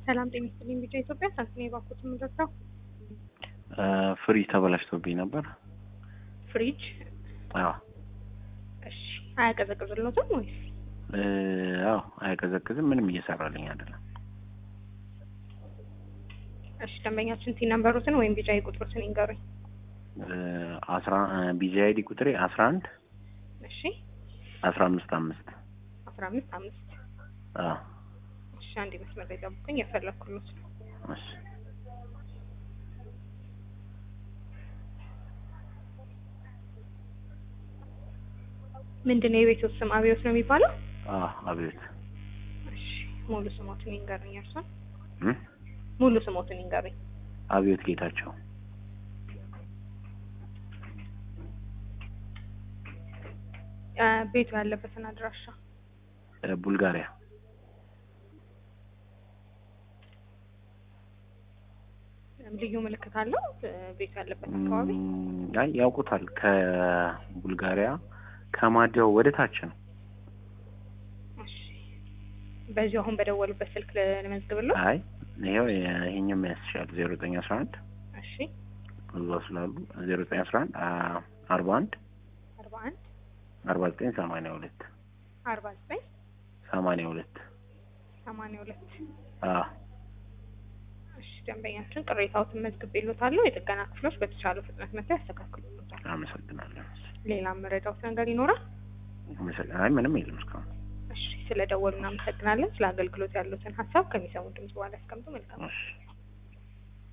ሰላም ጤና ይስጥልኝ። ቢጫ ኢትዮጵያ ሳንቲም የባኩት የምንረዳው ፍሪጅ ተበላሽቶብኝ ነበር። ፍሪጅ አዎ እሺ፣ አያቀዘቅዝሎትም ወይስ? እ፣ አዎ አይቀዘቅዝም። ምንም እየሰራልኝ አይደለም። እሺ፣ ደንበኛችን ቲ ነምበሩትን ወይም ቢጫ ቁጥሩትን ይንገሩኝ። እ፣ አስራ ቢዚ አይዲ ቁጥሬ አስራ አንድ እሺ፣ አስራ አምስት አምስት አስራ አምስት አምስት አዎ እሺ፣ አንድ መስመር ላይ ጠብቁኝ፣ የፈለኩሎት ነው። እሺ ምንድን ነው የቤቱ ስም? አብዮት ነው የሚባለው? አዎ አቤት እሺ፣ ሙሉ ስሞትን ይንገሩኝ። እርሷን እ ሙሉ ስሞትን ይንገሩኝ። አብዮት ጌታቸው እ፣ ቤቱ ያለበትን አድራሻ እ፣ ቡልጋሪያ ልዩ ምልክት አለው እ፣ ቤቱ ያለበት አካባቢ? እም፣ አይ ያውቁታል። ከቡልጋሪያ ከማዲያው ወደ ታች ነው። እሺ፣ በዚሁ አሁን በደወሉበት ስልክ ልመዝግብለው? አይ ይሄው ይሄኛው ያስሻል ዜሮ ዘጠኝ አስራ አንድ እሺ፣ እዛ ስላሉ ዜሮ ዘጠኝ አስራ አንድ አርባ አንድ አርባ አንድ አርባ ዘጠኝ ሰማንያ ሁለት አርባ ዘጠኝ ሰማንያ ሁለት ሰማንያ ሁለት አዎ እሺ ደንበኛችን ቅሬታዎትን መዝግቤልዎታለሁ። የጥገና ክፍሎች በተቻለው ፍጥነት መጥተው ያስተካክሉልዎታል። አመሰግናለሁ። ሌላ መረዳዎት ነገር ይኖራል? አመሰግናለሁ። አይ ምንም የለም እስካሁን። እሺ ስለ ደወሉ እናመሰግናለን። ስለ አገልግሎት ያሉትን ሀሳብ ከሚሰሙ ድምጽ በኋላ ያስቀምጡ። መልካም እሺ